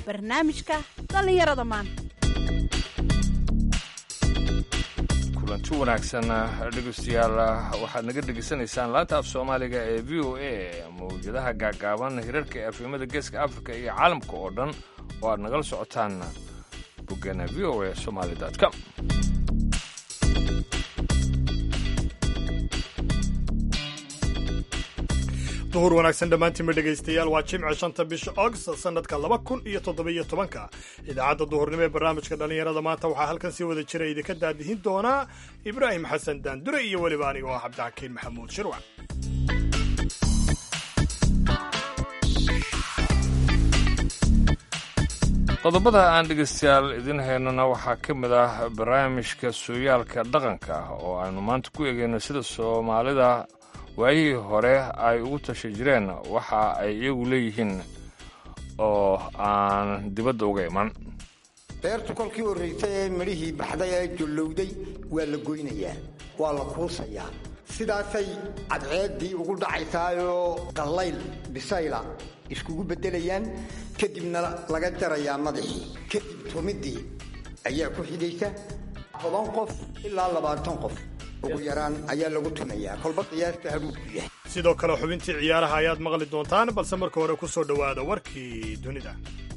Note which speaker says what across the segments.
Speaker 1: barnaamijka dhallinyarada maanta
Speaker 2: kulanti wanaagsan dhegeystayaal waxaad naga dhegeysanaysaan laanta af soomaaliga ee v o a mawjadaha gaagaaban hirarka ee afrimada geeska afrika iyo caalamka oo dhan oo aad nagala socotaan boggeena v o a somaali com
Speaker 3: duhur wanaagsan dhammaantiinba dhegaystayaal waa jimce shanta bisha augst sanadka laba kun iyo toddobiyo tobanka idaacadda duhurnimo ee barnaamijka dhallinyarada maanta waxaa halkan sii wada jira idinka daadihin doonaa ibraahim xasan daandure iyo weliba aniga oo cabdixakiin maxamuud shirwac
Speaker 2: qodobada aan dhegeystayaal idin haynana waxaa ka mid ah barnaamijka sooyaalka dhaqanka oo aanu maanta ku eegayno sida soomaalida waayihii hore ay ugu tasha jireen waxa ay iyagu leeyihiin oo aan dibadda uga iman
Speaker 4: beertu kolkii horraysay ee midhihii baxday ee jollowday waa la goynayaa waa la kuusayaa sidaasay cadceeddii ugu dhacaysaayoo qallayl bisayla iskugu beddelayaan kadibna laga jarayaa madaxii kadib tumiddii ayaa ku xidhaysa toban qof ilaa labaatan qof ugu yaraan ayaa lagu tumayaa kolba qiyaasta haruurku yahay
Speaker 3: sidoo kale xubintii ciyaaraha ayaad maqli doontaan balse marka hore ku soo dhowaada warkii dunida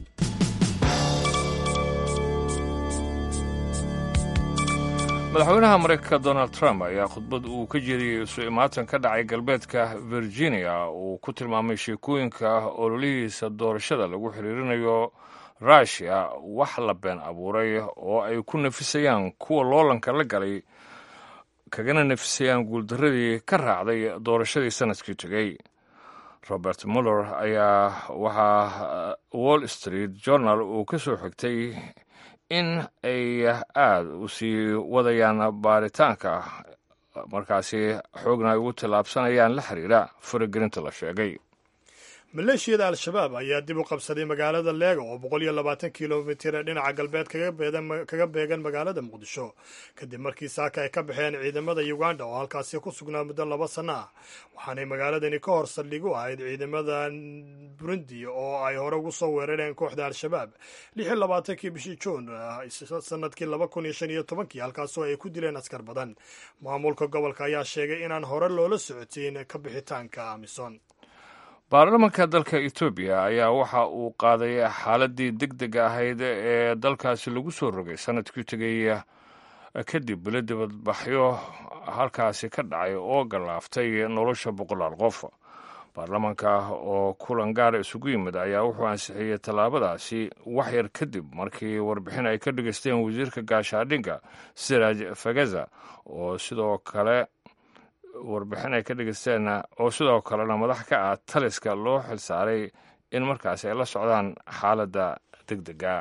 Speaker 2: madaxweynaha maraykanka donald trump ayaa khudbad uu ka jeediyey isu imaatan ka dhacay galbeedka virginia uu ku tilmaamay sheekooyinka ololihiisa doorashada lagu xiriirinayo rushia wax la been abuuray oo ay ku nafisayaan kuwa loolanka la galay kagana nafisayaan guuldaradii ka raacday doorashadii sanadkii tegey robert muller ayaa waxaa wall street journal uu ka soo xigtay in ay aada u sii wadayaan baaritaanka markaasi xoogna ay ugu tallaabsanayaan la xiriira faragelinta la sheegay
Speaker 3: maleeshiyada al-shabaab ayaa dib u qabsaday magaalada leega oo boqol iyo labaatan kilomitir ee dhinaca galbeed kaga beegan magaalada muqdisho kadib markii saaka ay ka baxeen ciidamada uganda oo halkaasi ku sugnaa muddo laba sanno ah waxaanay magaaladani ka hor saldhig u ahayd ciidamada burundi oo ay hore ugu soo weerareen kooxda al-shabaab lix iyo labaatankii bishii juun sanadkii laba kun iyo shan iyo tobankii halkaasoo ay ku dileen askar badan maamulka gobolka ayaa sheegay inaan hore loola socotiin ka bixitaanka amison
Speaker 2: baarlamanka dalka etoobiya ayaa waxa uu qaaday xaaladii deg deg ahayd ee dalkaasi lagu soo rogay sanadkii tegay kadib bilo dibadbaxyo halkaasi ka dhacay oo gallaaftay nolosha boqolaal qof baarlamanka oo kulan gaara isugu yimid ayaa wuxuu ansixiyey tallaabadaasi wax yar kadib markii warbixin ay ka dhegaysteen wasiirka gaashaadhinka siraaj fagaza oo sidoo kale warbixin ay ka dhegeysteen oo sidoo kalena madax ka ah taliska loo xilsaaray in markaasi ay la socdaan xaaladda deg dega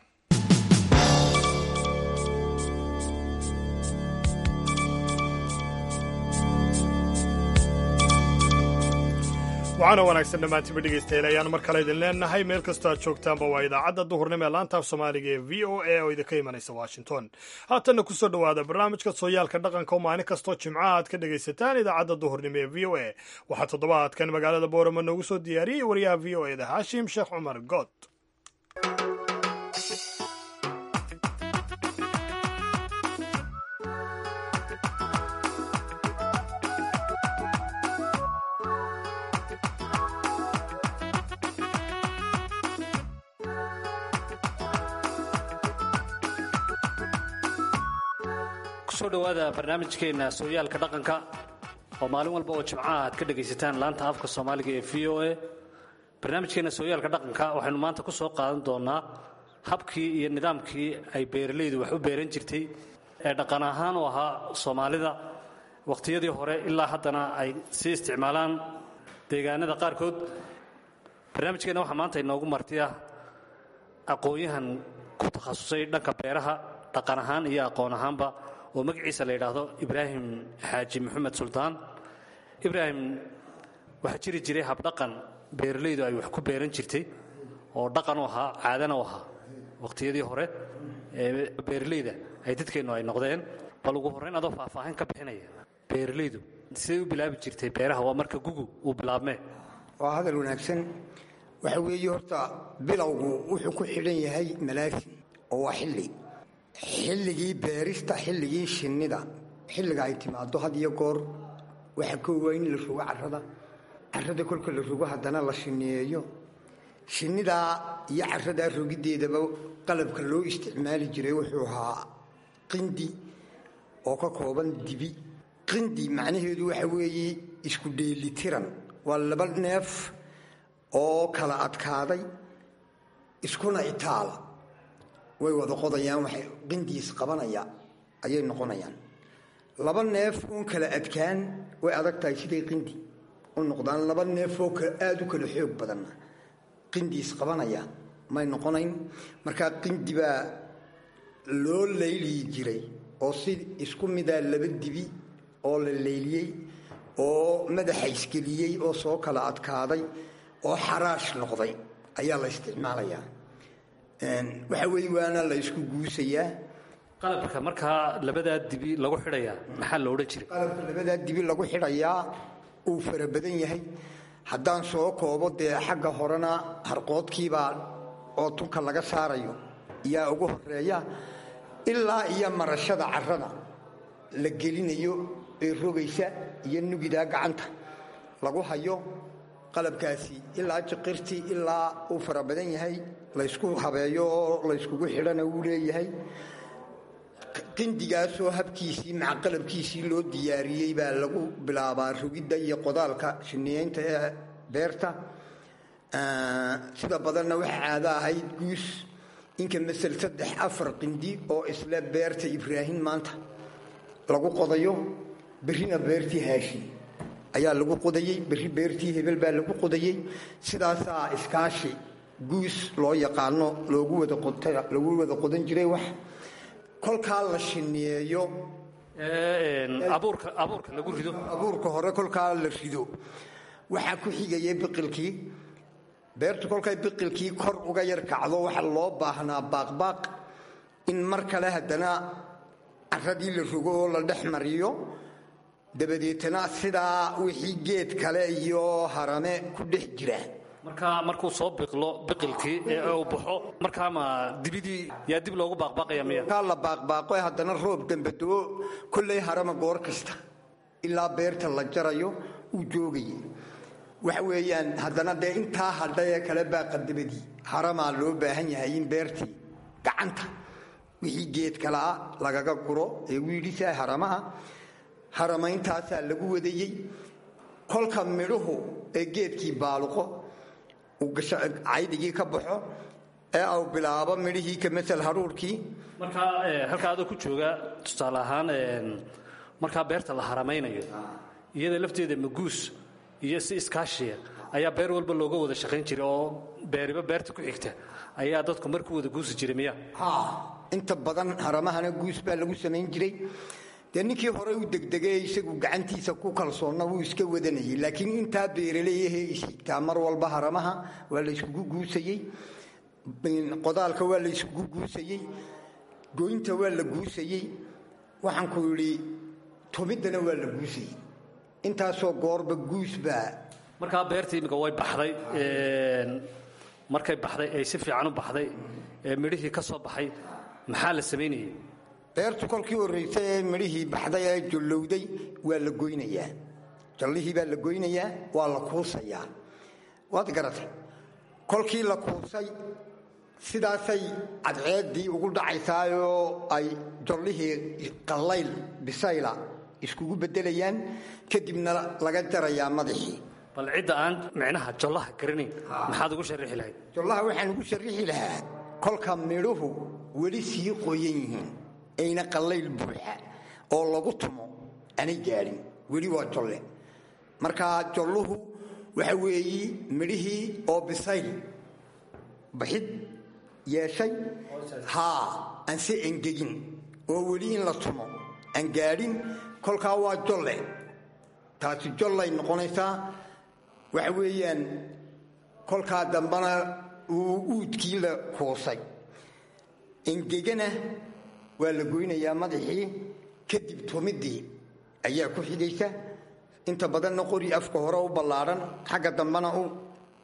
Speaker 3: waxaana wanaagsan dhammaantiinba dhegaystayaal ayaan mar kale idin leenahay meel kastoo aad joogtaanba waa idaacadda duhurnimo ee laanta af soomaaliga ee v o a oo idinka imanaysa washington haatanna kusoo dhowaada barnaamijka sooyaalka dhaqanka oo maalin kastoo jimcaha aad ka dhegaysataan idaacadda duhurnimo ee v o a waxaa toddobaadkan magaalada boorama noogu soo diyaariyey wariyaha v o eda haashim sheekh cumar good
Speaker 5: kusoo dhowaada barnaamijkeenna sooyaalka dhaqanka oo maalin walba oo jimcaha aad ka dhegaysataan laanta afka soomaaliga ee v o a barnaamijkeenna sooyaalka dhaqanka waxaynu maanta ku soo qaadan doonnaa habkii iyo nidaamkii ay beeralaydu wax u beeran jirtay ee dhaqan ahaan u ahaa soomaalida wakhtiyadii hore ilaa haddana ay sii isticmaalaan deegaanada qaarkood barnaamijkeenna waxaa maanta inoogu martiya aqoon-yahan ku takhasusay dhanka beeraha dhaqan ahaan iyo aqoon ahaanba oo magaciisa la yidhaahdo ibraahim xaaji maxamed suldaan ibraahim waxaa jiri jiray habdhaqan beeralaydu ay wax ku beeran jirtay oo dhaqan u ahaa caadana u ahaa wakhtiyadii hore ee beeralayda ay dadkeennu ay noqdeen bal ugu horrayn adoo faahfaahin ka bixinaya beeralaydu siday u bilaabi jirtay beeraha waa marka gugu uu bilaabmee
Speaker 4: waa hadal wanaagsan waxa weeye horta bilowgu wuxuu ku xidhan yahay malaasin oo waa xilli xilligii beerista xilligii shinnida xilliga ay timaado had iyo goor waxaa koowa in la rogo carrada carrada kolka la rogo haddana la shinniyeeyo shinnidaa iyo carradaa rogiddeedaba qalabka loo isticmaali jiray wuxuu ahaa qindi oo ka kooban dibi qindi macnaheedu waxa weeye isku dheelitiran waa laba neef oo kala adkaaday iskuna itaala way wada qodayaan waxay qindiis qabanaya ayay noqonayaan laba neef uun kala adkaan way adag tahay siday qindi u noqdaan laba neefoo aada u kala xoog badanna qindiis qabanaya may noqonayn markaa qindi baa loo layliyi jiray oo si isku midaa laba dibi oo la layliyey oo madaxa isgeliyey oo soo kala adkaaday oo xaraash noqday ayaa la isticmaalayaa waxa weeye waana la isku guusayaa
Speaker 5: qalabka markaa labadaa dibi lagu xidhayaa maxaa lo odhan jiray
Speaker 4: qalabka labadaa dibi lagu xidhayaa uu fara badan yahay haddaan soo koobo dee xagga horena harqoodkiibaa oo tunka laga saarayo yaa ugu horeeya ilaa iyo marashada carrada la gelinayo ee rogaysa iyo nugidaa gacanta lagu hayo qalabkaasi ilaa jiqirtii ilaa uu fara badan yahay laysku habeeyo oo layskugu xidhana wuu leeyahay qindigaasoo habkiisii maca qalabkiisii loo diyaariyey baa lagu bilaabaa rogidda iyo qodaalka shiniyeynta ee beerta sida badanna waxa caado ahayd guus inka masel saddex afar qindi oo isle beerta ibraahim maanta lagu qodayo berrina beertii haashin ayaa lagu qodayey berri beertii hebel baa lagu qodayey sidaasaa iskaashi guus loo yaqaano loogu wadaalagu wada qodan jiray wax kolkaa la shiniyeeyo
Speaker 5: abuurka abuurka lagu rido
Speaker 4: abuurka hore kolkaa la rido waxaa ku xigaya biqilkii beertu kolkay biqilkii kor uga yar kacdo waxaa loo baahnaa baaqbaaq in mar kale haddana caradii la rogo oo la dhex mariyo dabadeetana sidaa wixii geed kale iyo harame ku dhex jira
Speaker 5: markaa markuu soo biqlo biqilkii ee uu baxo markaa ma dibidii yaa dib loogu baaqbaaqaya miya
Speaker 4: kaa la baaqbaaqo haddana roob dambadoo kollay harama goor kasta ilaa beerta la jarayo uu joogayay waxa weeyaan haddana dee intaa hadhay ee kale baaqadabadii haramaa loo baahan yahay in beertii gacanta wixii geed kalea lagaga guro ee wiidhisaa haramaha harameyntaasaa lagu wadayey kolka midhuhu ee geedkii baaluqo uu caydigii ka baxo ee au bilaabo midhihii ka masel haruurkii
Speaker 5: markaa halkaa adoo ku jooga tusaale ahaan markaa beerta la haramaynayo iyada lafteeda maguus iyo si iskaashiya ayaa beer walba looga wada shaqayn jiray oo beeriba beerta ku xigta ayaa dadku mar ku wada guusi jiray miya
Speaker 4: inta badan haramahana guus baa lagu samayn jiray dee ninkii hore u degdegay isagu gacantiisa ku kalsoonna wuu iska wadanayay laakiin intaa beeraleeyahee ishigtaa mar walba haramaha waa la yskugu guusayey qodaalka waa la yskugu guusayey goynta waa la guusayey waxaan ku yidhi tumiddana waa la guusayey intaasoo goorba guus baa
Speaker 5: markaa beertii imika way baxday markay baxday ay si fiican u baxday ee midhihii ka soo baxay maxaa la samaynayay
Speaker 4: beertu kolkii horraysay ee midhihii baxday ee jollowday waa la goynayaa jallihii baa la goynayaa waa la kuusayaa waad garatay kolkii la kuusay sidaasay cadceeddii ugu dhacaysaayoo ay jallihii qallayl bisayla iskugu beddelayaan kadibna laga jarayaa madaxii
Speaker 5: bal cidda aan micnaha jollaha garanayn maxaad ugu sharixi lahayd
Speaker 4: jollaha waxaan ugu sharrixi lahaa kolka midhuhu weli sii qoyan yihiin ayna qallayl buuxa oo lagu tumo aanay gaadhin weli waa jolle markaa jolluhu waxa weeyi midhihii oo bisayl baxid yeeshay haa aan se engegin oo weli in la tumo aan gaadhin kolkaa waa jolle taasi jollay noqonaysaa waxa weeyaan kolkaa dambana uu uudkii la kuusay engegana waa la goynayaa madaxii kadib tumiddii ayaa ku xigaysa inta badanna qori afka hore u ballaadhan xagga dambana u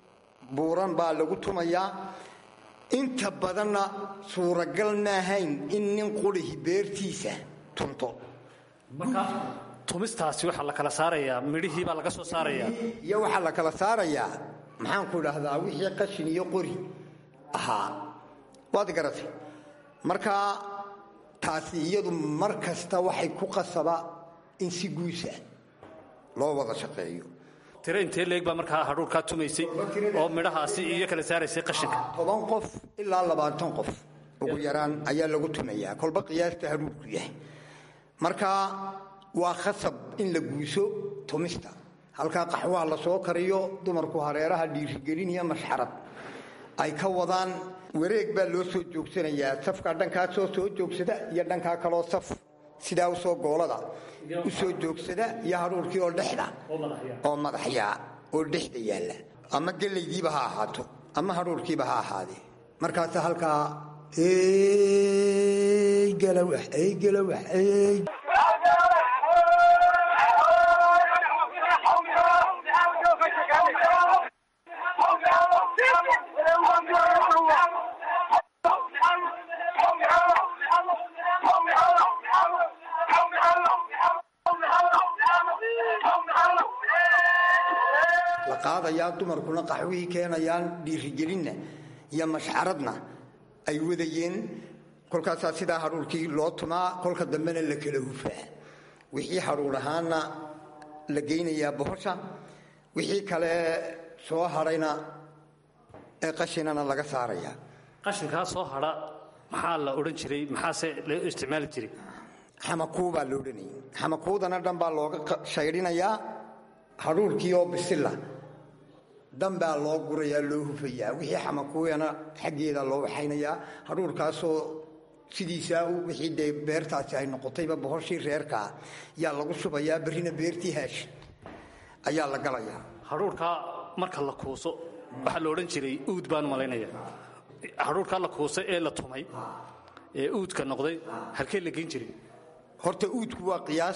Speaker 4: buuran baa lagu tumayaa inta badanna suuragal maahayn in nin qurihi beertiisa tunto
Speaker 5: marka tumistaasi waxaa la kala saarayaa midhihii baa laga soo saarayaa
Speaker 4: iyo waxaa la kala saarayaa maxaanku idhaahdaa wixii qashin iyo qori ahaa waad garatay marka taasi iyadu mar kasta waxay ku qasaba in si guusa loo wada shaqeeyo
Speaker 5: tiro intee leeg baa markaa hadhuurkaa tumaysay oo midhahaasi iyo kala saaraysay qashinka
Speaker 4: toban qof ilaa labaatan qof ugu yaraan ayaa lagu tumayaa kolba qiyaasta hadhuurku yahay marka waa khasab in la guuso tumista halkaa qaxwaha la soo kariyo dumarku hareeraha dhiirigelin iyo mashxarad ay ka wadaan wareeg baa loo soo joogsanayaa safkaa dhankaasoo soo joogsada iyo dhankaa kaloo saf sidaa usoo goolada u soo joogsada iyo hadhuurkii oo dhexda oo madaxyaa oo dhexda yaalla ama gelaydiiba ha ahaato ama hadhuurkiiba ha ahaadee markaasa halkaa galawax galawax la qaadayaa dumarkuna qaxwihii keenayaan dhiirigelinna iyo mashxaradna ay wadayeen kolkaasaa sidaa hadhuurkii loo tumaa kolka dambena la kala hufaa wixii hadhuur ahaana la geynayaa bohosha wixii kale soo hadhayna ee qashinana laga saarayaa
Speaker 5: qashinkaa soo hadha maxaa la odhan jiray maxaase loo isticmaali jiray
Speaker 4: xamakuu baa la odhanayay xamakuudana dhan baa looga shaydhinayaa hadhuurkii oo bisilla dhan baa loo gurayaa loo hufayaa wixii xamakuuyana xaggeeda loo waxaynayaa hadhuurkaasoo sidiisaa wixii dee beertaasi ay noqotayba bohoshii reerkaa yaa lagu shubayaa berrina beertii haash ayaa la galayaa
Speaker 5: hadhuurkaa marka la kuuso waxaa la odhan jiray uud baan malaynaya hadhuurkaa la kuusay ee la tumay ee uudka noqday halkee la geyn jiray
Speaker 4: horta uudku waa qiyaas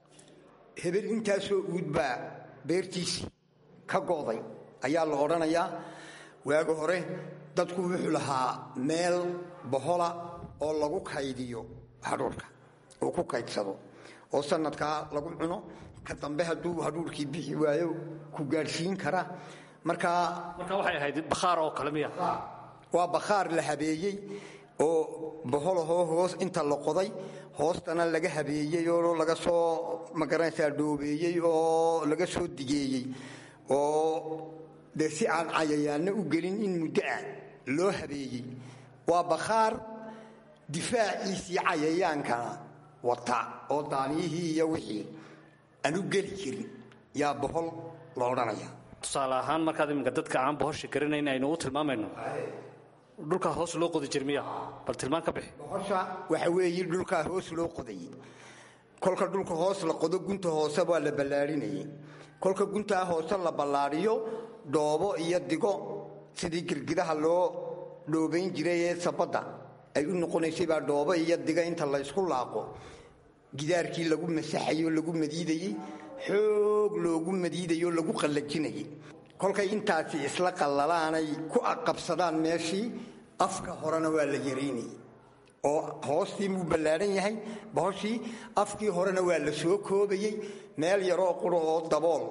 Speaker 4: hebel intaasoo uud baa beertiisii ka go'day ayaa la odhanayaa waaga hore dadku wuxuu lahaa meel bohola oo lagu kaydiyo hadhuurka oo ku kaydsado oo sanadkaa lagu cuno ka dambe hadduu hadhuurkii bixi waayo ku gaadhsiin kara markaa
Speaker 5: marka waxay ahayd bakhaar oo kale miya
Speaker 4: waa bakhaar la habeeyey oo boholahoo hoos inta la qoday hoostana laga habeeyey oo laga soo magaranaysaa dhoobeeyey oo laga soo digeeyey oo dee si aan cayayaanna u gelin in muddo ah loo habeeyey waa bakhaar difaaciisii cayayaankana wata oo daaniyihii iyo wixii aan u geli jirin yaa bohol la odhanaya
Speaker 5: tusaale ahaan markaad iminka dadka aan bohosha garanayn aynu u tilmaamayno dhulkaa hoos loo qodi jir miya bal tilmaan ka bixi
Speaker 4: bohosha waxa weeye dhulkaa hoos loo qodayey kolka dhulka hoos la qodo gunta hoose waa la ballaadhinayay kolka guntaa hoose la ballaadhiyo dhoobo iyo digo sidii girgidaha loo dhoobayn jiray ee sabadda ay u noqonaysay baa dhoobo iyo diga inta la ysku laaqo gidaarkii lagu masaxayo lagu madiidayey xoog loogu madiidayo lagu qallajinayay kolkay intaasi isla qallalaanay ku aqabsadaan meeshii afka horena waa la yaraynayay oo hoostii muu ballaadhan yahay bohoshii afkii horena waa la soo koobayey meel yaroo quro oo dabool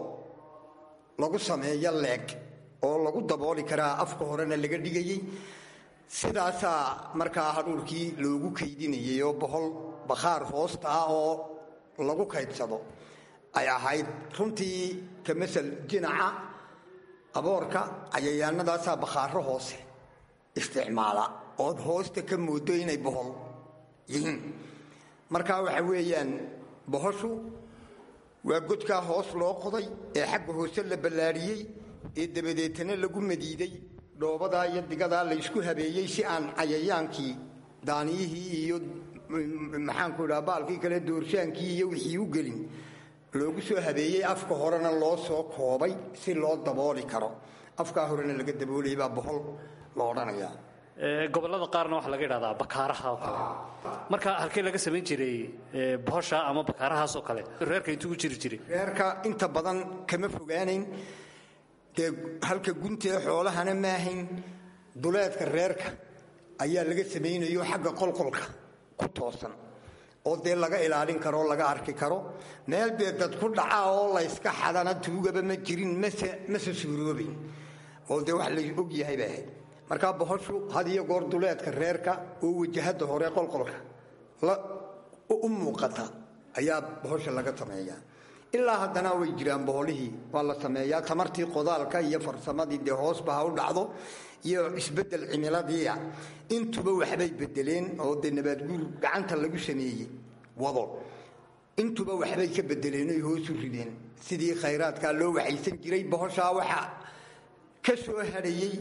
Speaker 4: lagu sameeyo leeg oo lagu dabooli karaa afka horena laga dhigayey sidaasaa markaa hadhuurkii loogu kaydinayay oo bohol bakhaar hoosta ah oo lagu kaydsado ay ahayd runtii ka masal jinaca aboorka cayayaanadaasaa bakhaaro hoose isticmaala ood hoosta ka moodo inay bohol yihiin markaa waxa weeyaan bohoshu waa godkaa hoos loo qoday ee xagga hoose la ballaadhiyey ee dabadeetana lagu madiiday dhoobadaa iyo digadaa la ysku habeeyey si aan cayayaankii daaniyihii iyo maxaanku idhaha baalkii kale doorsaankii iyo wixii u gelin loogu soo habeeyey afka horena loo soo koobay si loo dabooli karo afkaa horena laga daboolayay baa bohol la odhanayaa
Speaker 5: gobollada qaarna waxaa laga idhahdaa bakaaraha oo kale marka halkee laga samayn jiray bohosha ama bakaarahaas oo kale reerka intuu u jiri jiray
Speaker 4: reerka inta badan kama fogaanayn dee halka guntee xoolahana maahayn duleedka reerka ayaa laga samaynayo xagga qolqolka ku toosan oo dee laga ilaalin karo o laga arki karo meel dee dad ku dhaca oo layska xadana tuugaba ma jirin mase suuroobayn oo dee wax la og yahay bay ahayd markaa bohoshu had iyo goor duleedka reerka oo wajahada hore qolqolka u muuqata ayaa bohosha laga sameeyaa ilaa haddana way jiraan boholihii waa la sameeyaa tamartii qodaalka iyo farsamadii dee hoosba ha u dhacdo iyo isbedel cimiladiia intuba waxbay bedeleen oo dee nabaadguur gacanta lagu sameeyey wado intuba waxbay ka bedeleen oy hoosu rideen sidii khayraadkaa loo waxaysan jiray bohoshaa waxa ka soo hadhayey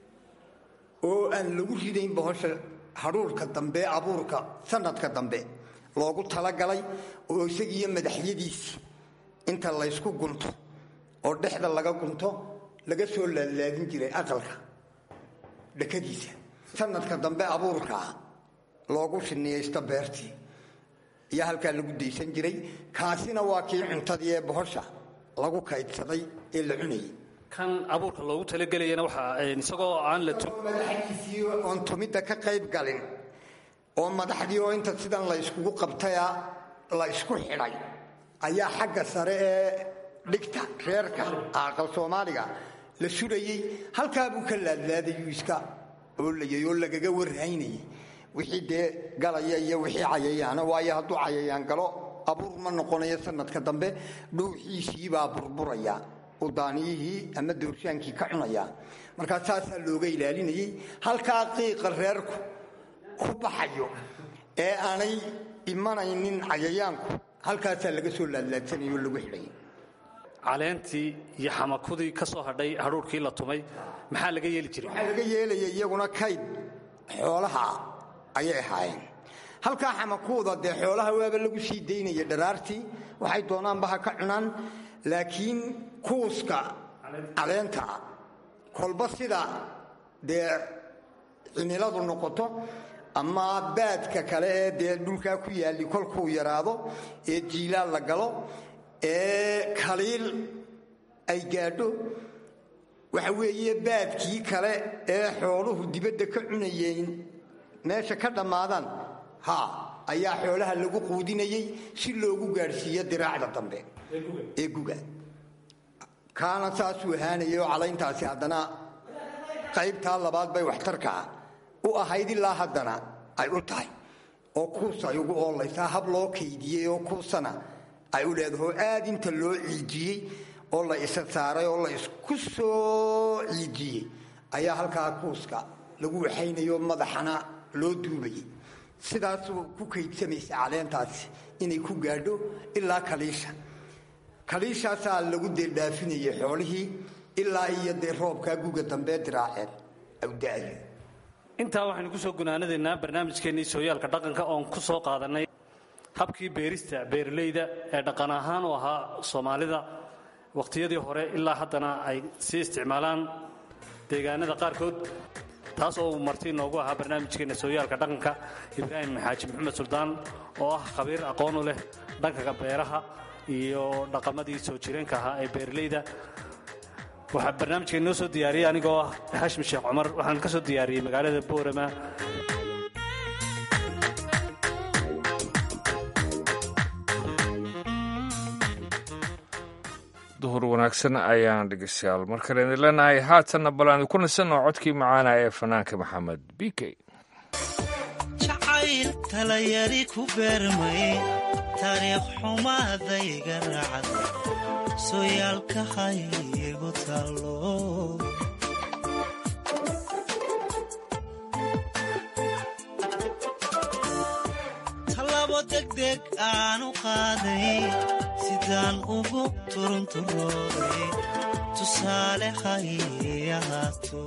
Speaker 4: oo aan lagu ridayn bohosha hadhuurka dambe abuurka sanadka dambe loogu talagalay oo isagiiyo madaxyadiisi inta laysku gunto oo dhexda laga gunto laga soo laadlaadin jiray aqalka dhakadiisa sanadka dambe abuurkaa loogu shiniyaysto beertii iyo halkaa lagu daysan jiray kaasina waa kii cuntadii ee bohosha lagu kaydsaday ee la cunayay
Speaker 5: kan abuurka loogu talagelayana waxaa isagoo aan la
Speaker 4: madaxdiisii oon tumidda ka qayb galin oo madaxdii oo inta sidan la yskugu qabtaya la ysku xidhay ayaa xagga sare ee dhigta reerka aqal soomaaliga la surayey halkaabuu ka laadlaadayuu iska oolayay oo lagaga warhaynayay wixii dee galaya iyo wixii cayayaana waayo hadduu cayayaan galo abuur ma noqonayo sanadka dambe dhuuxiisiibaa burburaya udaaniyihii ama doorsaankii ka cunaya markaa saasaa looga ilaalinayay halkaa qiiqa reerku ku baxayo ee aanay imanaynin cayayaanku halkaasaa laga soo laadlaadsanayoo lagu xidhay
Speaker 5: caleentii iyo xamakudii ka soo hadhay hadhuurkii la tumay maxaa laga yeeli jiray
Speaker 4: waxaa laga yeelaya iyaguna kayd xoolaha ayay ahaayeen halkaa xamakuuda dee xoolaha waaba lagu sii daynaya dharaartii waxay doonaanba ha ka cunaan laakiin kuuska caleenta kolba sida dee cimiladu noqoto ama baadka kale ee dee dhulkaa ku yaalli kolkuu yaraado ee jiilaal la galo ee kaliil ay gaadho waxa weeye baadkii kale ee xooluhu dibadda ka cunayeen meesha ka dhammaadaan ha ayaa xoolaha lagu quudinayay si loogu gaadhsiiyo diraacda dambe ee guga kaana saasuu ahaanayay oo calayntaasi haddana qaybtaa labaad bay waxtarkaa u ahayd ilaa haddana ay u tahay oo kuus ay ugu oolaysaa hab loo kaydiyey oo kuusana ay u leedaho aad inta loo ciijiyey oo la isa saaray oo la isku soo ciijiyey ayaa halkaa kuuska lagu waxaynayo madaxana loo duubayay sidaasuu ku kaydsamaysa caleentaasi inay ku gaadho ilaa kaliisha kaliishaasaa lagu deeldhaafinayay xoolihii ilaa iyo dee roobkaa guga dambee diraaceen awda'yo
Speaker 5: intaa waxaynu ku soo gunaanadaynaa barnaamijkeennii sooyaalka dhaqanka oon ku soo qaadannay habkii beerista beeralayda ee dhaqan ahaan u ahaa soomaalida wakhtiyadii hore ilaa haddana ay sii isticmaalaan deegaanada qaarkood taas oo uu marti inoogu ahaa barnaamijkeenna sooyaalka dhaqanka ibraahim xaaji maxamed suldaan oo ah khabiir aqoon u leh dhanka beeraha iyo dhaqamadii soo jireenka ahaa ee beeralayda waxaa barnaamijka inoo soo diyaariyey anigoo ah hashim sheekh cumar waxaan ka soo diyaariyey magaalada boorama
Speaker 2: duhur wanaagsan ayaan dhegeystayaal mar kale idin leenahay haatanna bal aan ku nasanoo codkii macaana ee fanaanka maxamed b k
Speaker 6: jacayl talayari ku beermay taariikh xumaadayga raacad sooyaalka haygu tallo tallabo degdeg aanu qaaday sidaan ugu turunturooday tusaale hay ahaato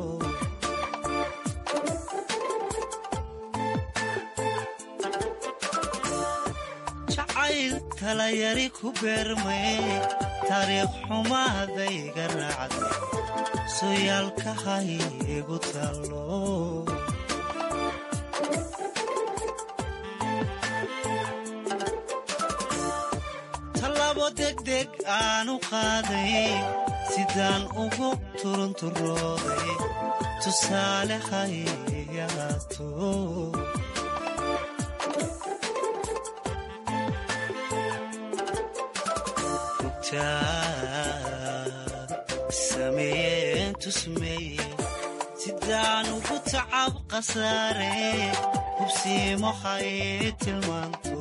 Speaker 6: jacayl talayari ku beermay taariikh xumaadayga raacday sooyaalka haygu tallo tallabo degdeg aanu qaaday sidaan ugu turunturooday tusaale hayaato sameeyeen tusmeeye sidaan ugu tacab khasaare hubsiimo hay tilmaanto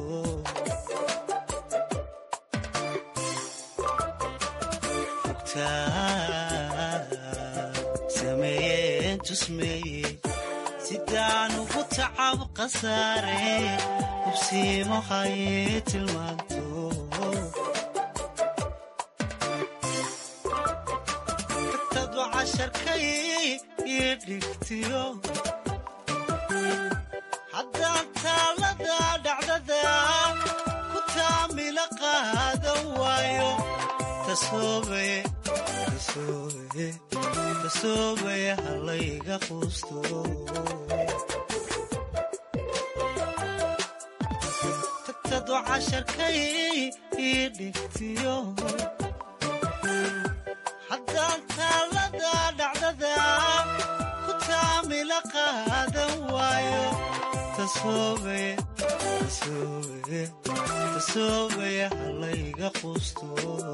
Speaker 6: sameeyeen tusmeeye sidaan ugu tacab khasaare hubsiimo hay tilmaanto haddaan taalada dhacdada ku taamila qaadan waayo tasoobaya halayga quusto tagtado casharkay ii dhigtiyo haddaan taalada dhacdada ku taamila qaadan waayo tasoobaya halayga quusto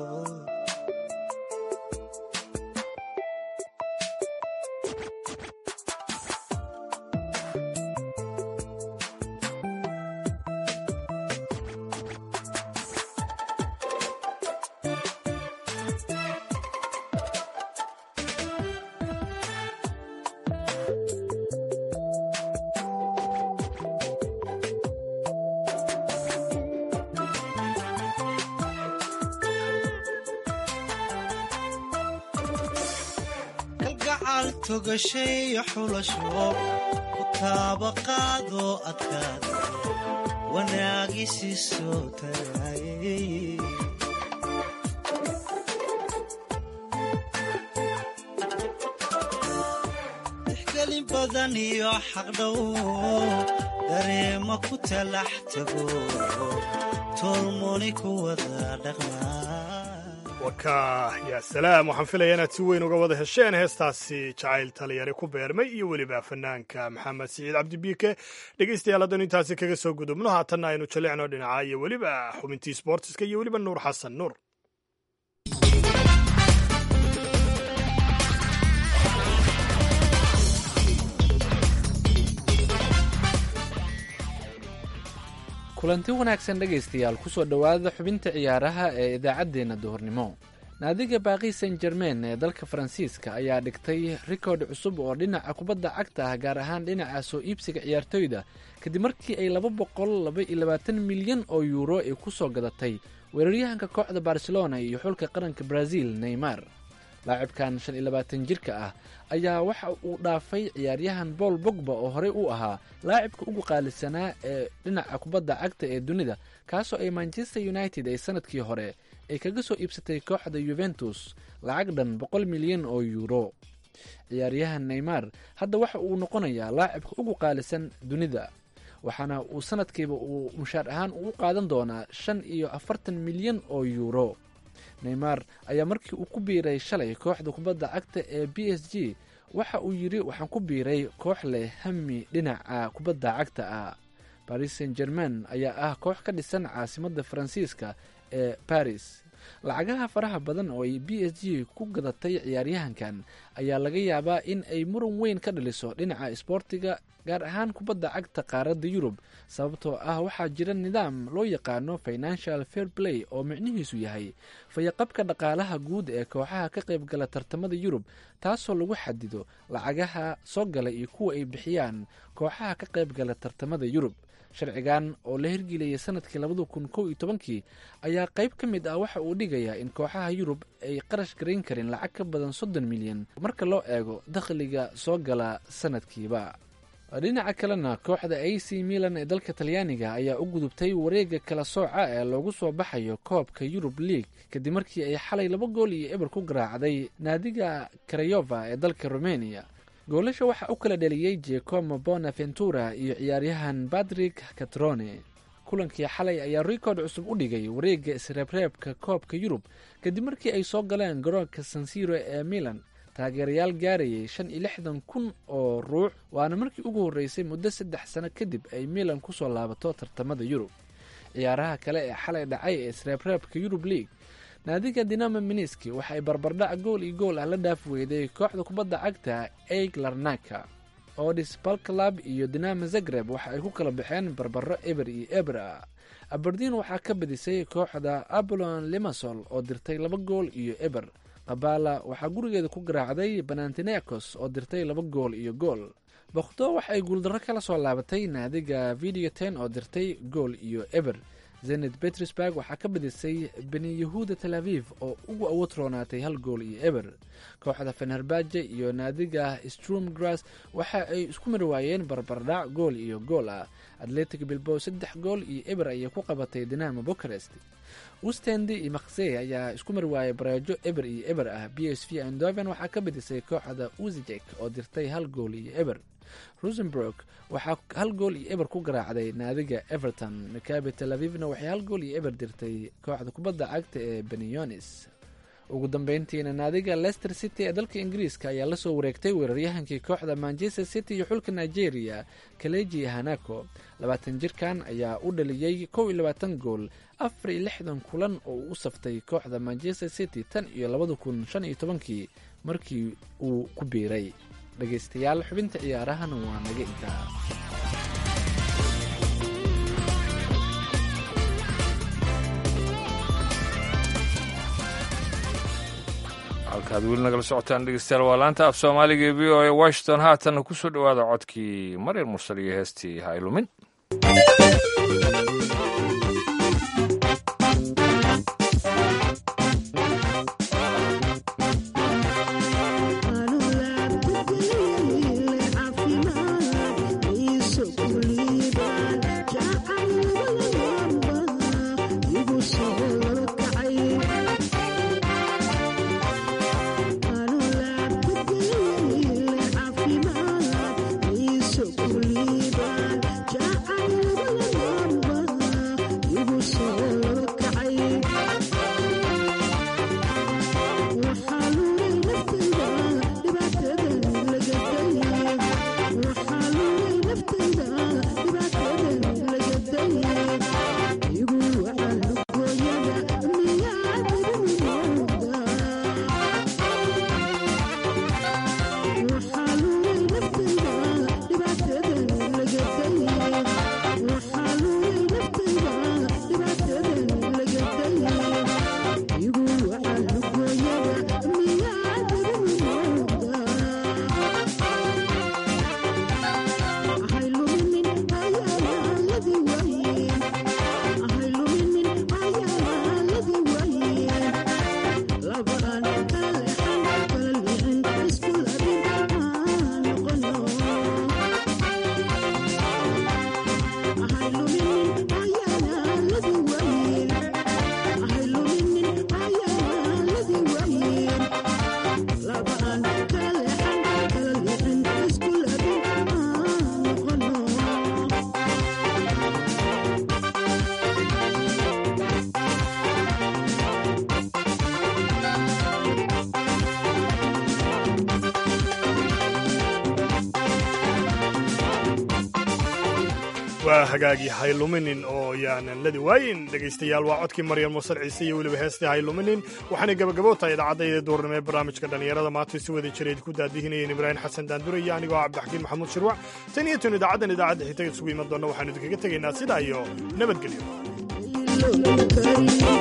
Speaker 6: kalgacal togashay xulasho ku taabaqaadoo adkaada wanaagisi soo tarayay tixgelin badan iyo xaqdhow dareema ku talax tago tolmoni ku wada dhaqmaa
Speaker 3: waka yaa salaam waxaan filaya inaad si weyn uga wada hesheen heestaasi jacayl taliyari ku beermay iyo weliba fanaanka maxamed siciid cabdibiike dhegeystayaal haddanu intaasi kaga soo gudubno haatanna aynu jalicno dhinaca iyo weliba xubintii sboortiska iyo weliba nuur xasan nuur
Speaker 7: kulanti wanaagsan dhegaystayaal kusoo dhowaada xubinta ciyaaraha ee idaacaddeenna duhurnimo naadiga baaqi san jermain ee dalka faransiiska ayaa dhigtay rikoodh cusub oo dhinaca kubadda cagta ah gaar ahaan dhinaca soo iibsiga ciyaartoyda kadib markii ay laba boqol laba iyo labaatan milyan oo yuuro ay ku soo gadatay weeraryahanka kooxda barcelona iyo xulka qaranka brazil neymar laacibkan shan iyo labaatan jirka ah ayaa waxa uu dhaafay ciyaaryahan paul bogba oo horey u ahaa laacibka ugu qaalisanaa ee dhinaca kubadda cagta ee dunida kaasoo ay manchester united ay sanadkii hore ay kaga soo iibsatay kooxda yuventus lacag dhan boqol milyan oo yuuro ciyaaryahan neymar hadda waxa uu noqonayaa laacibka ugu qaalisan dunida waxaana uu sanadkiiba uu mushaar ahaan u qaadan doonaa shan iyo afartan milyan oo yuuro neymar ayaa markii uu ku biiray shalay kooxda kubadda cagta ee b s g waxa uu yidhi waxaan ku biiray koox leh hami dhinaca kubadda cagta ah baris saint germain ayaa ah koox ka dhisan caasimadda faransiiska ee baris lacagaha faraha badan oo ay b s g ku gadatay ciyaaryahankan ayaa laga yaabaa in ay muran weyn ka dhaliso dhinaca isboortiga gaar ahaan kubadda cagta qaaradda yurub sababtoo ah waxaa jira nidaam loo yaqaano financial fair play oo micnihiisu yahay fayaqabka dhaqaalaha guud ee kooxaha ka qaybgala tartamada yurub taasoo lagu xadido lacagaha soo gala iyo kuwa ay bixiyaan kooxaha ka qaybgala tartamada yurub sharcigan oo la hirgeliyay sanadkii labada kun kow iyo tobankii ayaa qayb ka mid ah waxa uu dhigayaa in kooxaha yurub ay qarash garayn karin lacag ka badan soddon milyan marka loo eego dakhliga soo gala sanadkiiba dhinaca kalena kooxda a c milan ee dalka talyaaniga ayaa u gudubtay wareega kala sooca ee loogu soo baxayo koobka yurub league kadib markii ay xalay laba gool iyo eber ku garaacday naadiga karayova ee dalka romania goolasha waxaa u kala dhaliyey jecomo bonaventura iyo ciyaaryahan badrik catrone kulankii xalay ayaa rikoord cusub u dhigay wareegga isreebreebka koobka yurub kadib markii ay soo galeen garoonka sansiro ee milan taageerayaal gaarayay shan iyo lixdan kun oo ruux waana markii ugu horreysay muddo saddex sano kadib ay milan kusoo laabato tartamada yurub ciyaaraha kale ee xalay dhacay ee isreebreebka yurub league naadiga dinamo miniski waxa ay barbardhac gool iyo gool ah la dhaaf weyday kooxda kubadda cagta eig larnaka odis balclab iyo dinamo zagreb waxa ay ku kala baxeen barbaro eber iyo eber ah aberdin waxaa ka badisay kooxda abolon limasol oo dirtay laba gool iyo eber qabala waxaa gurigeeda ku garaacday banantinecos oo dirtay laba gool iyo gool bokhdo waxa ay guuldarro kala soo laabatay naadiga video ten oo dirtay gool iyo eber zened petersburg waxaa ka badisay beni yahuuda tel aviv oo ugu awood roonaatay hal gool iyo eber kooxda fenerbaje iyo naadiga strom grass waxa ay isku mari waayeen barbardhac gool iyo gool ah atletic bilbow saddex gool iyo eber ayay ku qabatay dinamo bucharest ustendi iyo maksey ayaa isku mari waayay bareejo eber iyo eber ah b s v andoven waxaa ka badisay kooxda uzijek oo dirtay hal gool iyo eber rosenburg waxaa hal gool iyo eber ku garaacday naadiga everton makabi tel avivna waxay hal gool iyo eber dirtay kooxda kubadda cagta ee benionis ugu dambeyntiina naadiga leicester city ee dalka ingiriiska ayaa lasoo wareegtay weeraryahankii kooxda manchester city iyo xulka nigeria kaleji hanako labaatan jirkan ayaa u dhaliyey kow iyo labaatan gool afar iyo lixdan kulan oo uu u saftay kooxda manchester city tan iyo labada kun shan iyo tobankii markii uu ku biiray dhegaystayaal xubinta ciyaarahana waa naga intaa
Speaker 2: halkaad weli nagala socotaan dhegeystayaal waa laanta af soomaaliga ee v o a washington haatanna ku soo dhowaada codkii maryar mursal iyo heestii ha ilumin
Speaker 3: waa hagaagii hayluminin oo yaanan ladi waayin dhegaystayaal waa codkii maryam muusal ciise iyo weliba heestii hayluminin waxaanay gabagabo tahay idaacadda duurnimo ee barnaamijka dhallinyarada maanta si wada jireed ku daadihinayeen ibraahim xasan daandure iyo anigoo cabdixakiin maxamuud shirwac tan iyo tan idaacaddan idaacadda xigtaga isugu iman doonna waxaanu idinkaga tegaynaa sidaa iyo nabadgelyo